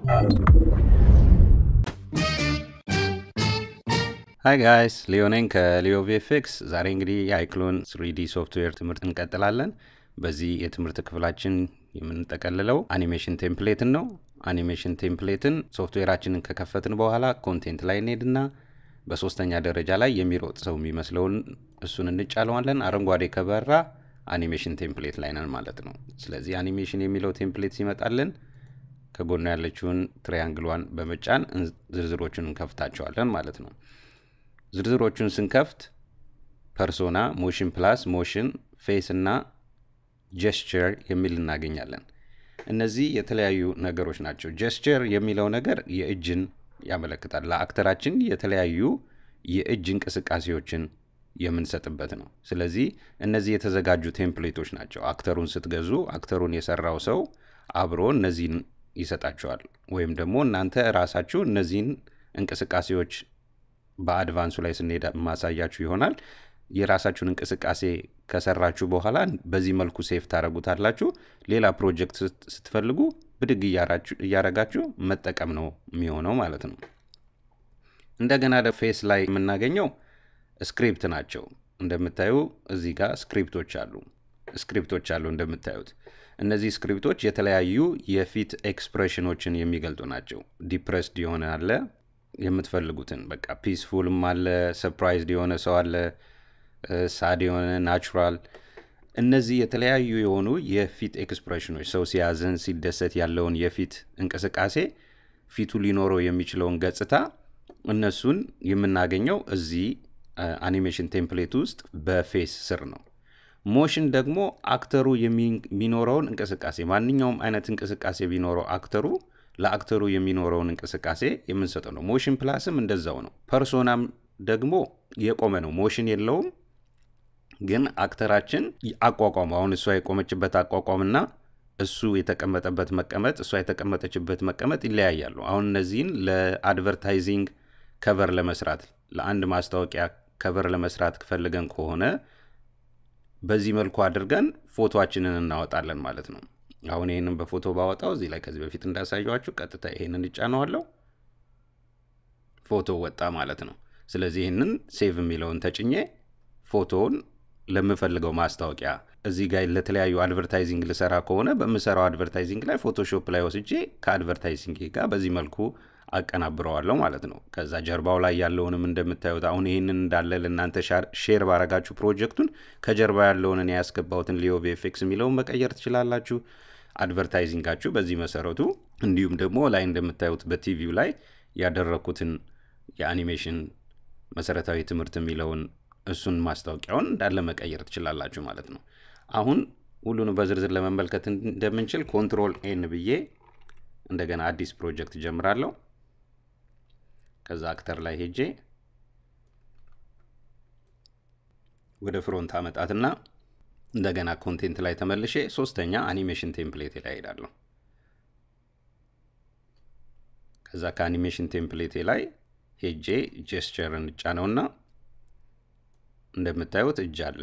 ሃይ ጋይስ ሊዮ ነኝ ከሊዮ ቪኤፍኤክስ። ዛሬ እንግዲህ የአይክሎን ስሪዲ ሶፍትዌር ትምህርት እንቀጥላለን። በዚህ የትምህርት ክፍላችን የምንጠቀልለው አኒሜሽን ቴምፕሌትን ነው። አኒሜሽን ቴምፕሌትን ሶፍትዌራችንን ከከፈትን በኋላ ኮንቴንት ላይ እንሄድና በሶስተኛ ደረጃ ላይ የሚሮጥ ሰው የሚመስለውን እሱን እንጫለዋለን። አረንጓዴ ከበራ አኒሜሽን ቴምፕሌት ላይ ነን ማለት ነው። ስለዚህ አኒሜሽን የሚለው ቴምፕሌት ሲመጣልን ከጎኗ ያለችውን ትሪያንግሏን በመጫን ዝርዝሮቹን እንከፍታቸዋለን ማለት ነው። ዝርዝሮቹን ስንከፍት ፐርሶና፣ ሞሽን ፕላስ፣ ሞሽን፣ ፌስ እና ጀስቸር የሚል እናገኛለን። እነዚህ የተለያዩ ነገሮች ናቸው። ጀስቸር የሚለው ነገር የእጅን ያመለክታል። ለአክተራችን የተለያዩ የእጅ እንቅስቃሴዎችን የምንሰጥበት ነው። ስለዚህ እነዚህ የተዘጋጁ ቴምፕሌቶች ናቸው። አክተሩን ስትገዙ አክተሩን የሰራው ሰው አብሮ እነዚህን ይሰጣቸዋል። ወይም ደግሞ እናንተ ራሳችሁ እነዚህን እንቅስቃሴዎች በአድቫንሱ ላይ ስንሄድ ማሳያችሁ ይሆናል። የራሳችሁን እንቅስቃሴ ከሰራችሁ በኋላ በዚህ መልኩ ሴፍ ታደረጉታላችሁ። ሌላ ፕሮጀክት ስትፈልጉ ብድግ እያረጋችሁ መጠቀም ነው የሚሆነው ማለት ነው። እንደገና ፌስ ላይ የምናገኘው ስክሪፕት ናቸው። እንደምታዩ እዚህ ጋር ስክሪፕቶች አሉ ስክሪፕቶች አሉ እንደምታዩት እነዚህ ስክሪፕቶች የተለያዩ የፊት ኤክስፕሬሽኖችን የሚገልጡ ናቸው። ዲፕረስድ የሆነ አለ የምትፈልጉትን በቃ ፒስፉልም አለ፣ ሰፕራይዝድ የሆነ ሰው አለ፣ ሳድ የሆነ ናቹራል። እነዚህ የተለያዩ የሆኑ የፊት ኤክስፕሬሽኖች ሰው ሲያዝን፣ ሲደሰት ያለውን የፊት እንቅስቃሴ ፊቱ ሊኖረው የሚችለውን ገጽታ እነሱን የምናገኘው እዚህ አኒሜሽን ቴምፕሌት ውስጥ በፌስ ስር ነው። ሞሽን ደግሞ አክተሩ የሚኖረውን እንቅስቃሴ ማንኛውም አይነት እንቅስቃሴ ቢኖረው አክተሩ ለአክተሩ የሚኖረውን እንቅስቃሴ የምንሰጠው ነው። ሞሽን ፕላስም እንደዛው ነው። ፐርሶናም ደግሞ የቆመ ነው፣ ሞሽን የለውም። ግን አክተራችን አቋቋሙ አሁን እሷ የቆመችበት አቋቋምና እሱ የተቀመጠበት መቀመጥ እሷ የተቀመጠችበት መቀመጥ ይለያያሉ። አሁን እነዚህን ለአድቨርታይዚንግ ከቨር ለመስራት ለአንድ ማስታወቂያ ከቨር ለመስራት ፈልገን ከሆነ በዚህ መልኩ አድርገን ፎቶችንን እናወጣለን ማለት ነው። አሁን ይህንን በፎቶ ባወጣው እዚህ ላይ ከዚህ በፊት እንዳሳየኋችሁ ቀጥታ ይሄንን እጫነዋለሁ፣ ፎቶ ወጣ ማለት ነው። ስለዚህ ይህንን ሴቭ የሚለውን ተጭኜ ፎቶውን ለምፈልገው ማስታወቂያ እዚህ ጋር ለተለያዩ አድቨርታይዚንግ ልሰራ ከሆነ በምሰራው አድቨርታይዚንግ ላይ ፎቶሾፕ ላይ ወስጄ ከአድቨርታይዚንግ ጋር በዚህ መልኩ አቀናብረዋለሁ ማለት ነው። ከዛ ጀርባው ላይ ያለውንም እንደምታዩት አሁን ይህንን እንዳለ ለእናንተ ሼር ባረጋችሁ ፕሮጀክቱን ከጀርባ ያለውን እኔ ያስገባሁትን ሊዮ ቪኤፍኤክስ የሚለውን መቀየር ትችላላችሁ። አድቨርታይዚንጋችሁ በዚህ መሰረቱ እንዲሁም ደግሞ ላይ እንደምታዩት በቲቪው ላይ ያደረግኩትን የአኒሜሽን መሰረታዊ ትምህርት የሚለውን እሱን ማስታወቂያውን እንዳለ መቀየር ትችላላችሁ ማለት ነው። አሁን ሁሉንም በዝርዝር ለመመልከት እንደምንችል ኮንትሮል ኤን ብዬ እንደገና አዲስ ፕሮጀክት ጀምራለሁ። ከዛ አክተር ላይ ሄጄ ወደ ፍሮንት አመጣትና እንደገና ኮንቴንት ላይ ተመልሼ ሶስተኛ አኒሜሽን ቴምፕሌት ላይ ሄዳለሁ። ከዛ ከአኒሜሽን ቴምፕሌቴ ላይ ሄጄ ጀስቸር እንጫነውና እንደምታዩት እጅ አለ።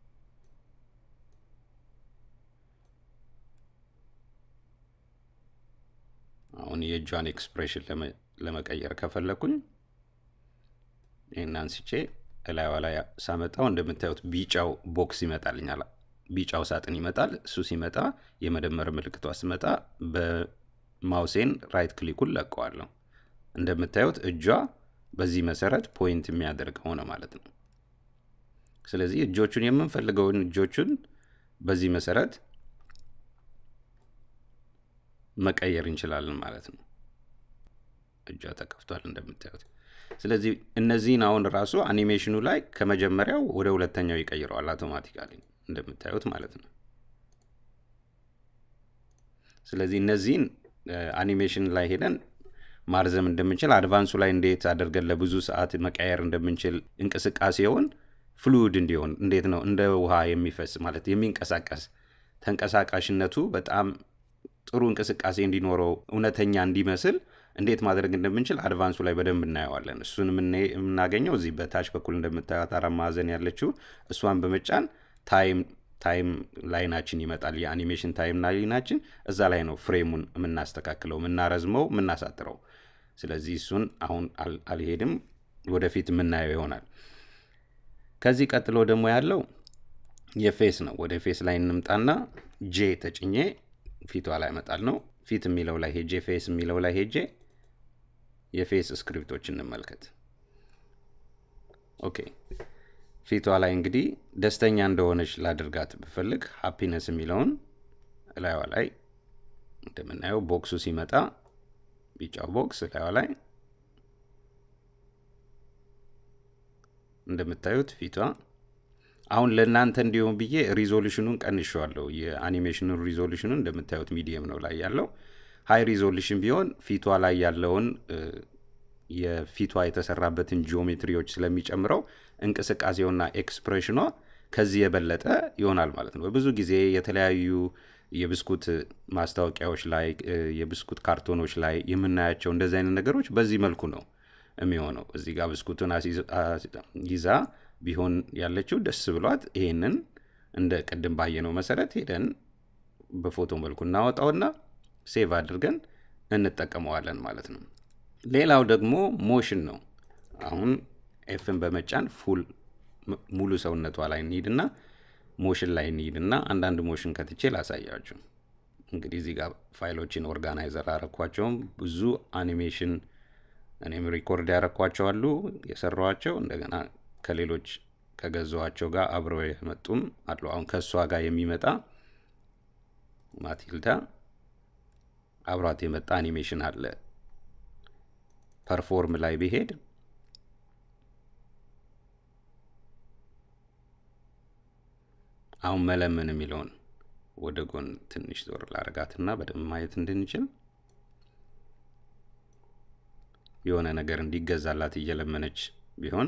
አሁን የእጇን ኤክስፕሬሽን ለመቀየር ከፈለኩኝ ይህን አንስቼ እላይዋ ላይ ሳመጣው እንደምታዩት ቢጫው ቦክስ ይመጣልኛል። ቢጫው ሳጥን ይመጣል። እሱ ሲመጣ የመደመር ምልክቷ ስመጣ በማውሴን ራይት ክሊኩን ለቀዋለሁ። እንደምታዩት እጇ በዚህ መሰረት ፖይንት የሚያደርግ ሆነ ማለት ነው። ስለዚህ እጆቹን የምንፈልገውን እጆቹን በዚህ መሰረት መቀየር እንችላለን ማለት ነው። እጇ ተከፍቷል እንደምታዩት። ስለዚህ እነዚህን አሁን ራሱ አኒሜሽኑ ላይ ከመጀመሪያው ወደ ሁለተኛው ይቀይረዋል አውቶማቲካሊ እንደምታዩት ማለት ነው። ስለዚህ እነዚህን አኒሜሽን ላይ ሄደን ማርዘም እንደምንችል አድቫንሱ ላይ እንዴት አድርገን ለብዙ ሰዓት መቀየር እንደምንችል እንቅስቃሴውን ፍሉድ እንዲሆን እንዴት ነው እንደ ውሃ የሚፈስ ማለት የሚንቀሳቀስ ተንቀሳቃሽነቱ በጣም ጥሩ እንቅስቃሴ እንዲኖረው እውነተኛ እንዲመስል እንዴት ማድረግ እንደምንችል አድቫንሱ ላይ በደንብ እናየዋለን። እሱን የምናገኘው እዚህ በታች በኩል እንደምታዩት አራት ማዕዘን ያለችው እሷን በመጫን ታይም ታይም ላይናችን ይመጣል። የአኒሜሽን ታይም ላይናችን እዛ ላይ ነው ፍሬሙን የምናስተካክለው፣ የምናረዝመው፣ የምናሳጥረው። ስለዚህ እሱን አሁን አልሄድም፣ ወደፊት የምናየው ይሆናል። ከዚህ ቀጥሎ ደግሞ ያለው የፌስ ነው። ወደ ፌስ ላይ እንምጣና ጄ ተጭኜ ፊቷ ላይ መጣል ነው። ፊት የሚለው ላይ ሄጄ ፌስ የሚለው ላይ ሄጄ የፌስ ስክሪፕቶች እንመልከት። ኦኬ ፊቷ ላይ እንግዲህ ደስተኛ እንደሆነች ላድርጋት ብፈልግ ሃፒነስ የሚለውን እላይዋ ላይ እንደምናየው ቦክሱ ሲመጣ ቢጫው ቦክስ እላይዋ ላይ እንደምታዩት ፊቷ አሁን ለእናንተ እንዲሆን ብዬ ሪዞሉሽኑን ቀንሸዋለሁ። የአኒሜሽኑን ሪዞሉሽኑን እንደምታዩት ሚዲየም ነው ላይ ያለው። ሀይ ሪዞሉሽን ቢሆን ፊቷ ላይ ያለውን የፊቷ የተሰራበትን ጂኦሜትሪዎች ስለሚጨምረው እንቅስቃሴውና ኤክስፕሬሽኗ ከዚህ የበለጠ ይሆናል ማለት ነው። በብዙ ጊዜ የተለያዩ የብስኩት ማስታወቂያዎች ላይ የብስኩት ካርቶኖች ላይ የምናያቸው እንደዚህ አይነት ነገሮች በዚህ መልኩ ነው የሚሆነው። እዚህ ጋር ብስኩቱን ይዛ ቢሆን ያለችው ደስ ብሏት ይሄንን እንደ ቅድም ባየነው መሰረት ሄደን በፎቶ መልኩ እናወጣውና ሴቭ አድርገን እንጠቀመዋለን ማለት ነው። ሌላው ደግሞ ሞሽን ነው። አሁን ኤፍን በመጫን ፉል ሙሉ ሰውነቷ ላይ እንሂድና ሞሽን ላይ እንሂድና አንዳንድ ሞሽን ከትቼ ላሳያችሁ። እንግዲህ እዚህ ጋር ፋይሎችን ኦርጋናይዘር አረኳቸውም ብዙ አኒሜሽን እኔም ሪኮርድ ያረኳቸው አሉ የሰራኋቸው እንደገና ከሌሎች ከገዛኋቸው ጋር አብረው የመጡም አሉ። አሁን ከእሷ ጋር የሚመጣ ማቲልዳ አብሯት የመጣ አኒሜሽን አለ። ፐርፎርም ላይ ቢሄድ አሁን መለመን የሚለውን ወደ ጎን ትንሽ ዞር ላረጋትና በደንብ ማየት እንድንችል የሆነ ነገር እንዲገዛላት እየለመነች ቢሆን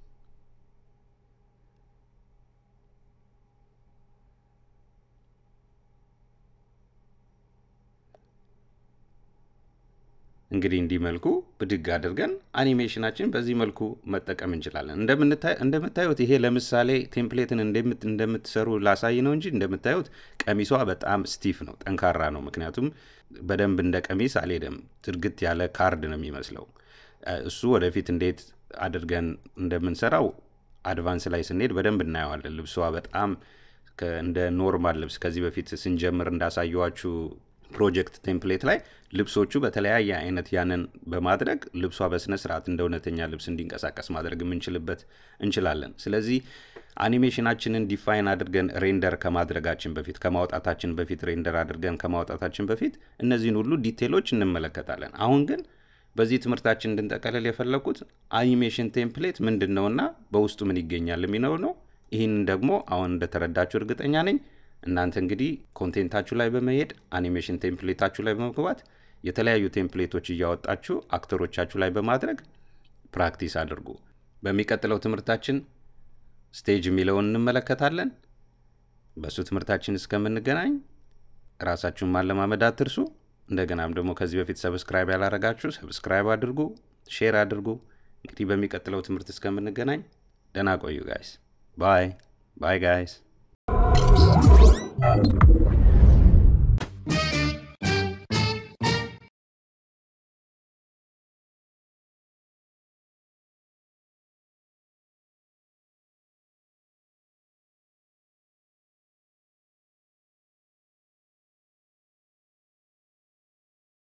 እንግዲህ እንዲህ መልኩ ብድግ አድርገን አኒሜሽናችን በዚህ መልኩ መጠቀም እንችላለን። እንደምታዩት ይሄ ለምሳሌ ቴምፕሌትን እንደምትሰሩ ላሳይ ነው እንጂ እንደምታዩት ቀሚሷ በጣም ስቲፍ ነው፣ ጠንካራ ነው። ምክንያቱም በደንብ እንደ ቀሚስ አልሄደም፣ ትርግት ያለ ካርድ ነው የሚመስለው። እሱ ወደፊት እንዴት አድርገን እንደምንሰራው አድቫንስ ላይ ስንሄድ በደንብ እናየዋለን። ልብሷ በጣም እንደ ኖርማል ልብስ ከዚህ በፊት ስንጀምር እንዳሳየዋችሁ ፕሮጀክት ቴምፕሌት ላይ ልብሶቹ በተለያየ አይነት ያንን በማድረግ ልብሷ በስነ ስርዓት እንደ እውነተኛ ልብስ እንዲንቀሳቀስ ማድረግ የምንችልበት እንችላለን። ስለዚህ አኒሜሽናችንን ዲፋይን አድርገን ሬንደር ከማድረጋችን በፊት ከማውጣታችን በፊት ሬንደር አድርገን ከማውጣታችን በፊት እነዚህን ሁሉ ዲቴሎች እንመለከታለን። አሁን ግን በዚህ ትምህርታችን እንድንጠቀልል የፈለኩት አኒሜሽን ቴምፕሌት ምንድን ነውና በውስጡ ምን ይገኛል የሚለው ነው። ይህን ደግሞ አሁን እንደተረዳችሁ እርግጠኛ ነኝ። እናንተ እንግዲህ ኮንቴንታችሁ ላይ በመሄድ አኒሜሽን ቴምፕሌታችሁ ላይ በመግባት የተለያዩ ቴምፕሌቶች እያወጣችሁ አክተሮቻችሁ ላይ በማድረግ ፕራክቲስ አድርጉ። በሚቀጥለው ትምህርታችን ስቴጅ የሚለውን እንመለከታለን። በእሱ ትምህርታችን እስከምንገናኝ ራሳችሁን ማለማመድ አትርሱ። እንደገናም ደግሞ ከዚህ በፊት ሰብስክራይብ ያላረጋችሁ ሰብስክራይብ አድርጉ፣ ሼር አድርጉ። እንግዲህ በሚቀጥለው ትምህርት እስከምንገናኝ ደህና ቆዩ ጋይስ። ባይ ባይ ጋይስ።